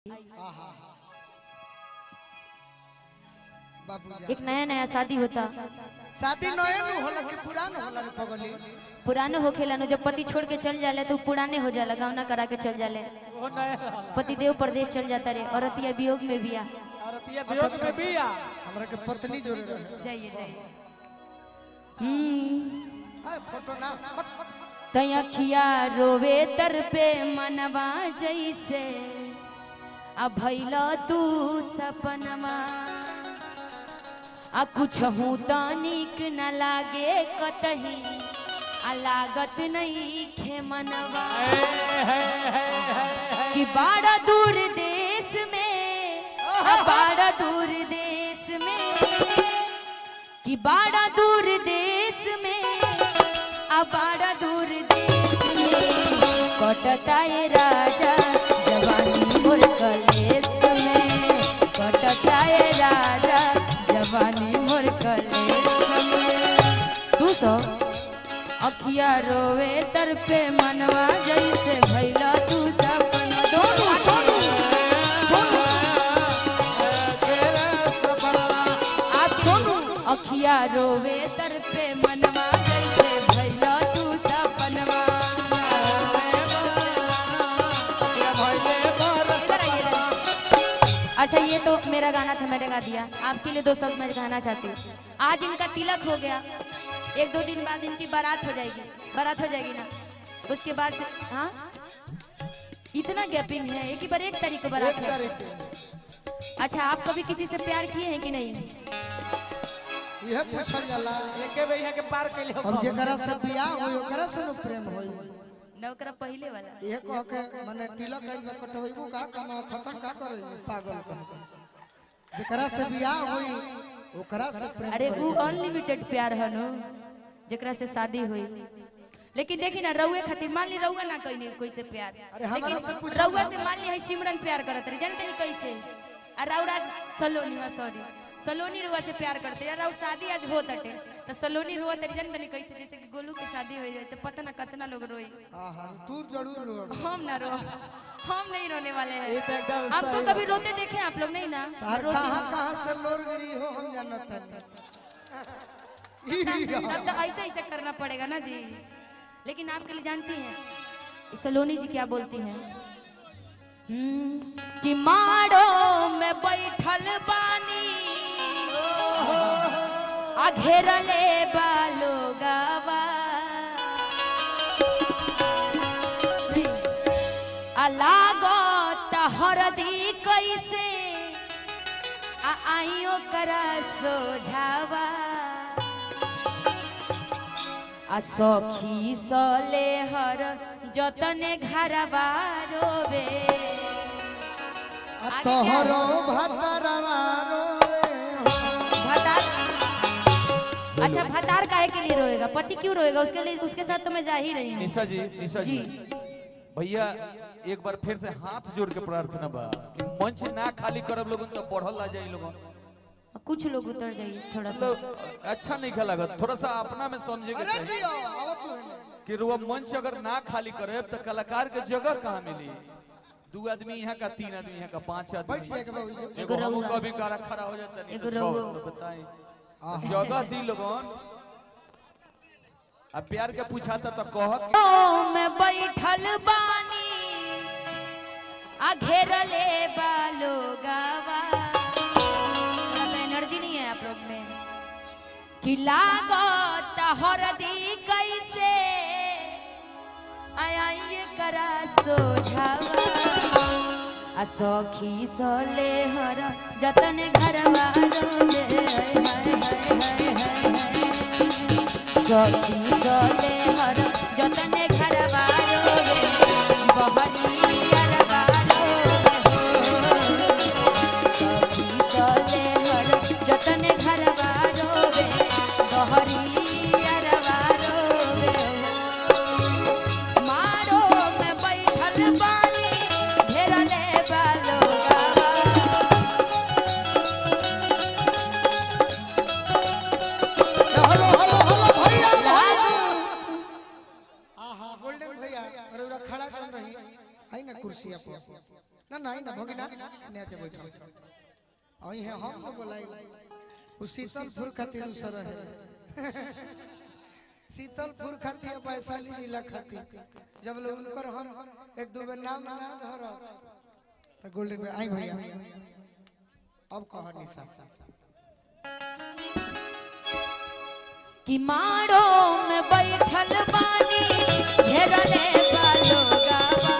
बाबूजी एक नया नया शादी होता शादी नए नु होला कि पुरान होला रे पगली पुराने होखेला नु जब पति छोड़ के चल जाले तो उ पुराने हो जाला गावना करा के चल जाले पति देव प्रदेश चल जाता रे औरतिया वियोग में बिया भारतीय वियोग में भी आ हमरा के पत्नी जोड़े रहे जाइए जाइए हम्म आ फोटो ना मत मत तय अखिया रोवे तर पे मनवा जैसे आ भैल तू सपनमा आ कुछ हूँ तो निक न लागे कतही आ लागत नहीं खे मनवा कि बाड़ा दूर देश में आ बाड़ा दूर देश में कि बाड़ा दूर देश में आ बाड़ा दूर देश में कटता ये राजा जवानी मोर कलेस में कटता ये राजा जवानी मोर कलेस में तू तो अखिया रोवे तर पे मनवा जैसे भैला तू सपना सोनू सोनू सोनू आप सोनू अखिया रोवे तर पे मनवा जैसे भैला तू सपनवा इधर आइए, इधर आइए। अच्छा ये तो मेरा गाना था मैंने गा दिया आपके लिए दो शब्द मैं कहना चाहती हूँ आज इनका तिलक हो गया एक दो दिन बाद इनकी बारात हो जाएगी बारात हो जाएगी ना उसके बाद से- हाँ इतना गैपिंग है एक ही बार एक तारीख को बारात है अच्छा आप कभी किसी से प्यार किए हैं कि नहीं यह पूछल जाला एके बे यहाँ के पार कैले हो अब जेकरा से बियाह होई ओकरा से न प्रेम होई नौकरा पहले वाला यह कह के माने तिलक कइल बा कटहोइबू का कमा खतर का करे पागल कह के। जेकरा से बियाह होई ओकरा से प्रेम अरे करे वो अनलिमिटेड प्यार है नो जेकरा से शादी हुई लेकिन देखी ना रउए खातिर मान ली रउआ ना कहीं कोई से प्यार अरे हमारा से लेकिन पूछो रउआ से मान ली है सिमरन प्यार करत रही जानते नहीं कैसे आ राउराज सलोनी हाँ सॉरी सलोनी रुआ से प्यार करते यार राउ शादी आज हो तटे तो सलोनी रुआ तरी जानते नहीं कैसे जैसे कि गोलू की शादी हो जाए तो पता ना कितना लोग रोई हां हां तू जरूर रो हम ना रो हम नहीं रोने वाले ये हैं तो एकदम आपको सही कभी रोते देखे आप लोग नहीं ना तार रोते कहां कहां से लोर गिरी हो हम जानत नहीं तब तो ऐसे ऐसे करना पड़ेगा ना जी लेकिन आपके लिए जानती हैं सलोनी जी क्या बोलती हैं हम्म, कि माड़ो में बैठल बानी आ घेरले बालो गावा आ लागत हरदी कैसे आ आइयो करा सोझावा आ सखी सले हर जतने घरवा रोवे तोहरो भतरवा रोए भतार अच्छा भतार काहे के लिए रोएगा पति क्यों रोएगा उसके लिए उसके साथ तो मैं जा ही रही हूँ निशा जी निशा जी जी भैया एक बार फिर से हाथ जोड़ के प्रार्थना बा कि मंच ना खाली करब लोगन तो बढ़ल आ जाई लोगन कुछ लोग उतर जाइए थोड़ा सा मतलब अच्छा नहीं खा लागत थोड़ा सा अपना में समझे के अरे चाहिए जियो आओ तू एने। कि रुआ मंच अगर ना खाली करे तो कलाकार के जगह कहाँ मिली दू आदमी यहाँ का तीन आदमी यहाँ का पांच बैठ आदमी जाए के बाबू जी एगो एगो हमहू रउआ। कभी कारा खड़ा हो जाता नहीं एगो तो छह रउआ। तो बताई जगह दी लोगन अब प्यार के पूछाता तो कह कि ओ मैं बैठल बानी आ घेरले बालो गावा थोड़ा सा एनर्जी नहीं है आप लोग में कि लागत हरदी कैसे आइए करा सोझावा आ सखी सले हर जतन घरवा रोले हाय हाय हाय हाय हाय सखी सले हर जतन घरवा रोले बहरी अरवा रोले सखी सले हर जतन घरवा रोले बहरी अरवा रोले मारो में बैठल बानी घेरले बालो गावा हेलो हेलो हेलो भैया भैया ना ना भगिना ने आके बैठो आई है हम न बोलाई उ शीतलपुर खातिर दूसर है शीतलपुर खातिर वैशाली जिला खातिर जब लोग उनकर हम एक दो बेर नाम ना धर तो गोल्डन में आई भैया अब कह निशा कि मारो में बैठल बानी घेरले बालो गावा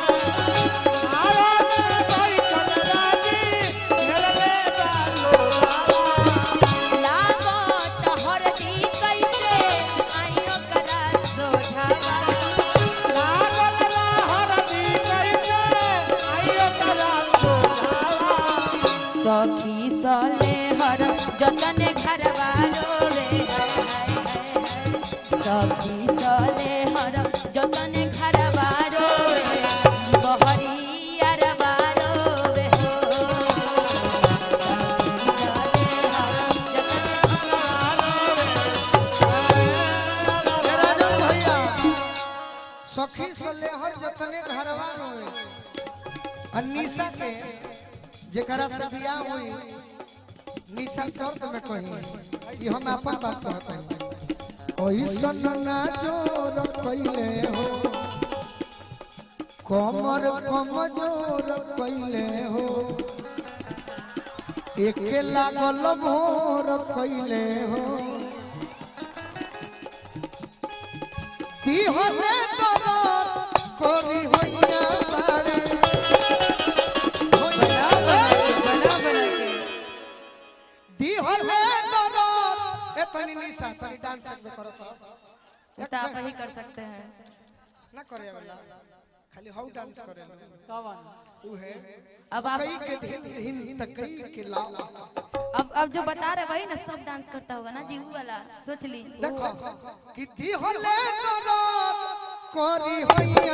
लागो टहरती कैसे आइयो करा सोझावा सखी सले हर जतन घरवा रोवे हाय हाय हाय। सखी सले हर जतन घरवा रोवे बहरिया रोवे हो सखी सले हर जतन ए राजन भैया सखी से लेहर जतने घरवा रोए आ निशा के जेकरा से बियाह हुई निशा शर्त में कही कि हम अपन बात कहते हैं ओइसन ना जोर कइले हो कमर कमजोर कइले हो एके लागल भोर कइले हो কি হলে দরদ করি হইয়া বাড়ে দি হলে দরদ এতনি নিশা সরি ডান্স করবে করো তো तो आप ही कर सकते हैं ना करे वाला खाली हाउ डांस करे उ है अब आप कई के दिन दिन तक कई के ला अब अब जो बता रहे वही ना सब डांस करता होगा ना जी वो वाला सोच ली देखो कि दी हले दरद करी হইয়া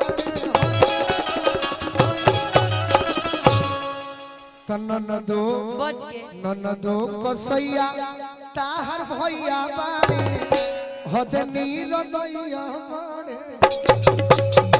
तनन दो बच के ननदो कसैया ताहर भैया बाड़े हद नीर दैया बाड़े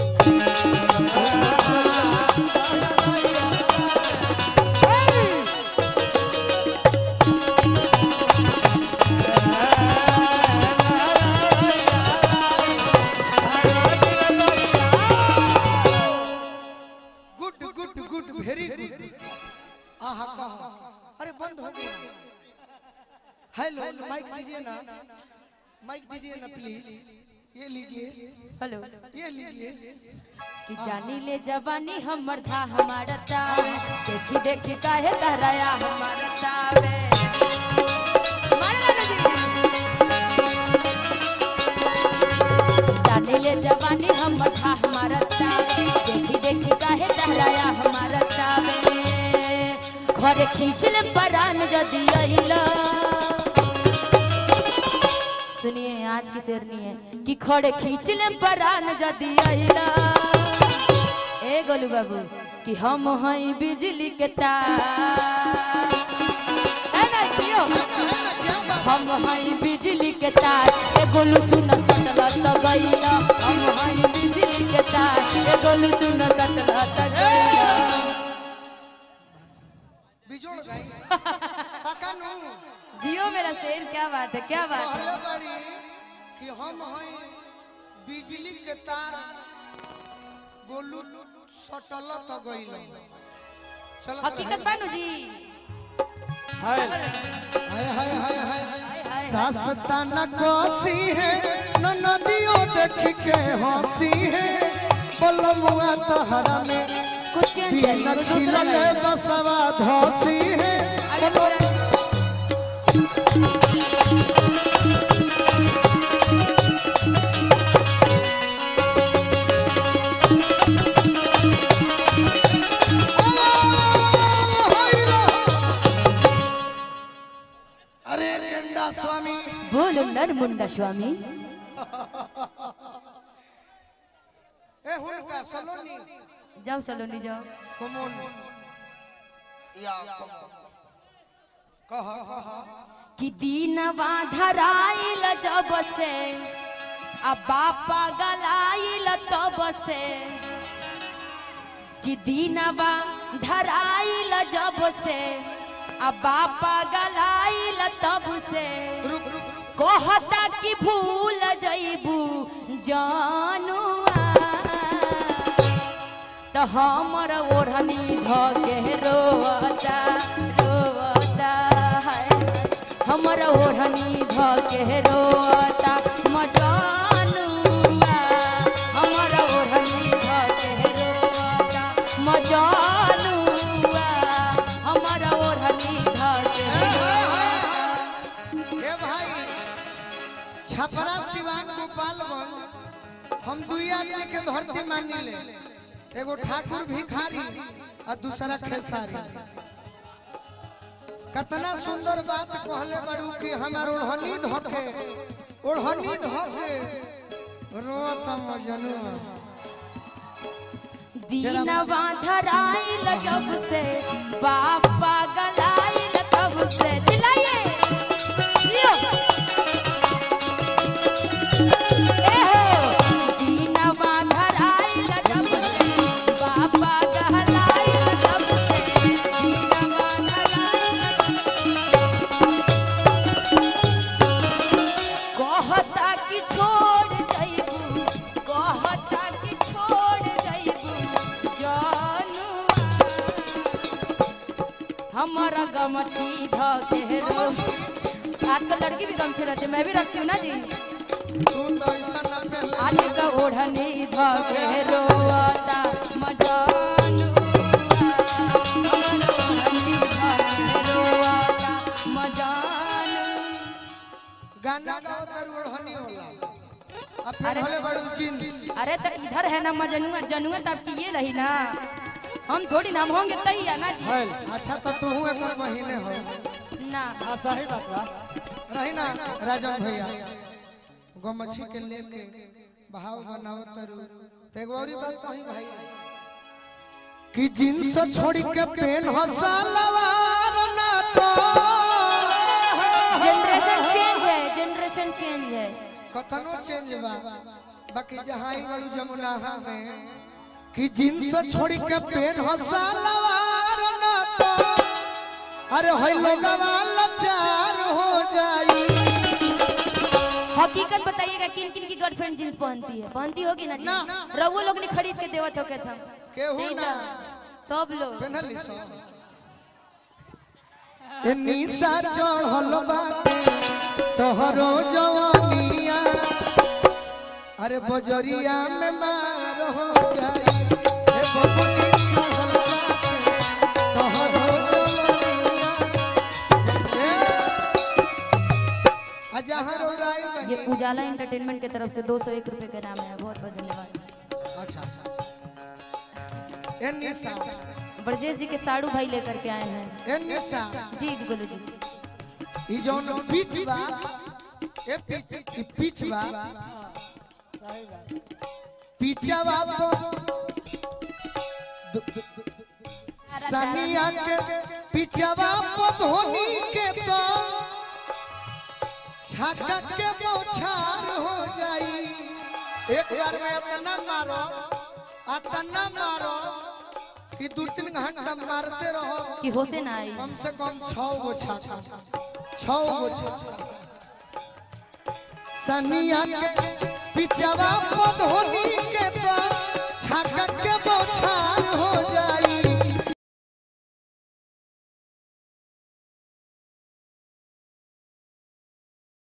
good good good very good आहा कहा अरे बंद हो गया हेलो माइक दीजिए ना माइक दीजिए ना प्लीज ये लीजिए हेलो ये लीजिए कि जानी ले जवानी हमर था हमारा तावे देखी देखी काहे तहराया हमारा तावे मारे ना जी। जानी ले जवानी हमर था हमारा तावे देखी देखी काहे तहराया हमारा तावे घरे खींच ले परान जदी अइला सुनिए आज की शेरनी है कि खड़े खींच ले परान जदी अइला ए गोलू बाबू कि हम हई बिजली के तार है ना जियो हम हई बिजली के तार ए गोलू सुन सटला त गइला हम हई बिजली के तार ए गोलू सुन सटला त गइला बिजोड़ गई पका नु जियो मेरा शेर क्या बात है क्या बात है कहले बड़ी कि हम हैं बिजली के तार गोलू सटल त गइल चलो हकीकत बानू जी हाय हाय हाय हाय सासता न कोसी है न नदियों देख के हंसी है बलमुआ तहरा में कुछ चेंज बिन करिए कुछ दूसरा छिलले लगाइए। बसवा धसी है अरे थोड़ा अरे गेंडा स्वामी बोलो नरमुंडा स्वामी ए हुनका सलोनी जाओ सलोनी जाओ कमोन या कमोन कह कह कि दीनवा धराइल जब से आ बापा गलाइल तब से कि दीनवा धराइल जब से आ बापा गलाइल तब से रुक रुक कहता कि भूल जइबू जानुआ तो हमर ओढ़नी धके रोता रोता है हमर ओढ़नी धके रोता मजानुआ हमर ओढ़नी धके रोता मजानुआ हमर ओढ़नी धके ए भाई छपरा सिवान गोपालगंज हम दुई आदमी के धरती मानी ले एगो ठाकुर भिखारी और दूसरा खेसारी कितना सुंदर बात कहले बड़ू कि हमार ओढ़नी धके ओढ़नी धके रोत मजनू दीनवा धराइल जब से बापा गलाइल तब से चिल्लाइए लियो। ए हो, दीनवा धराइल जब से बापा गलाइल तब से दीनवा धराइल कहता कि छोड़ जइबू कहता कि छोड़ जइबू जानुआ हमारा गमछी धके रो आजकल लड़की भी गमछी रहती है मैं भी रखती हूँ ना जी तू तो ऐसा ना पहले आज का ओढ़नी धके रोता मजानुआ हमारा ओढ़नी धके रोता मजानुआ गाना गाओ तर ओढ़नी होला अब फिर होले बड़ू जींस अरे तो इधर है ना मजनुआ जनुआ तब की ये रही ना हम थोड़ी नाम होंगे तही है ना जी अच्छा तो तू एक महीने हो ना हाँ सही बात बा रही ना राजन भैया गमछी के लेके भाव बनाओ तरु तो एगो और बात कही भाई कि जींस छोड़ी के पेन हो सलवार ना तो जनरेशन चेंज है जनरेशन चेंज है कथनो चेंज बा बाकी जहां ही बड़ू जमुना में कि जींस छोड़ी के पेन हो सलवार ना तो अरे होई लोगवा लाचार हो जाई हकीकत बताइएगा किन किन की गर्लफ्रेंड जींस पहनती है पहनती होगी ना जी ना। रवो लोग ने खरीद के देवत हो के था केहू नहीं ना। था। सब लोग पेनहली सो ए निशा चढ़ल बाटे तोहरो जवानिया अरे बजरिया में मार हो जाई ए बबुनी चढ़ल बाटे तोहरो जवानिया ए अजहर राय ये उजाला एंटरटेनमेंट की तरफ से दो सौ एक रुपए का नाम है बहुत बहुत धन्यवाद अच्छा अच्छा ए निशा ब्रजेश जी के साड़ू भाई लेकर के आए हैं ए निशा जी जी बोलो जी ई जौन पिच बा ए पिच ई पिच बा पिचवा को दु- दु- दु- सनिया के पिचवा को धोनी के तो छक्का के बौछार हो जाई एक बार में इतना मारो इतना मारो कि दो तीन घंटा मारते रहो कि होशे ना आई कम से कम छह गो छाछा छह गो छाछा सनिया के पिचवा पधोनी के तो छाका के बौछार